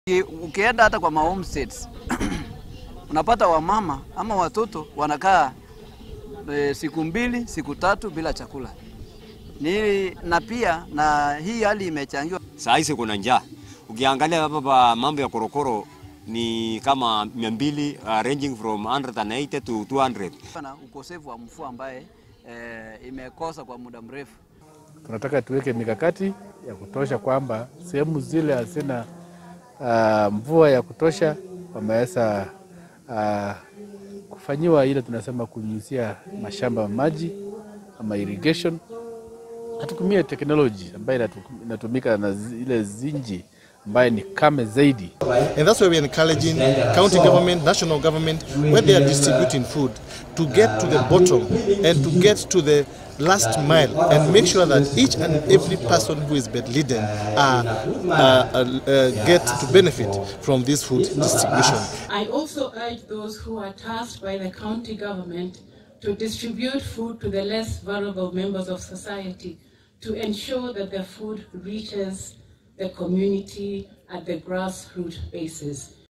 Ukienda hata kwa mahomesteads unapata wamama ama watoto wanakaa e, siku mbili siku tatu bila chakula ni, na pia na hii hali imechangiwa Saa hizi kuna njaa. Ukiangalia hapa pa mambo ya korokoro ni kama 200 uh, ranging from 180 to 200. na ukosefu wa mvua ambaye e, imekosa kwa muda mrefu. Tunataka tuweke mikakati ya kutosha kwamba sehemu zile hazina uh, mvua ya kutosha wameweza uh, kufanyiwa ile tunasema kunyunyizia mashamba maji ama irrigation. Hatutumie teknoloji ambayo inatu- inatumika na zi- ile zinji ambayo ni kame zaidi. And that's why we're encouraging county government, national government, where they are distributing food, to get to the bottom and to get to the last mile and make sure that each and every person who is bedridden uh, uh, uh, uh, get to benefit from this food distribution. I also urge those who are tasked by the county government to distribute food to the less vulnerable members of society to ensure that the food reaches the community at the grassroots basis.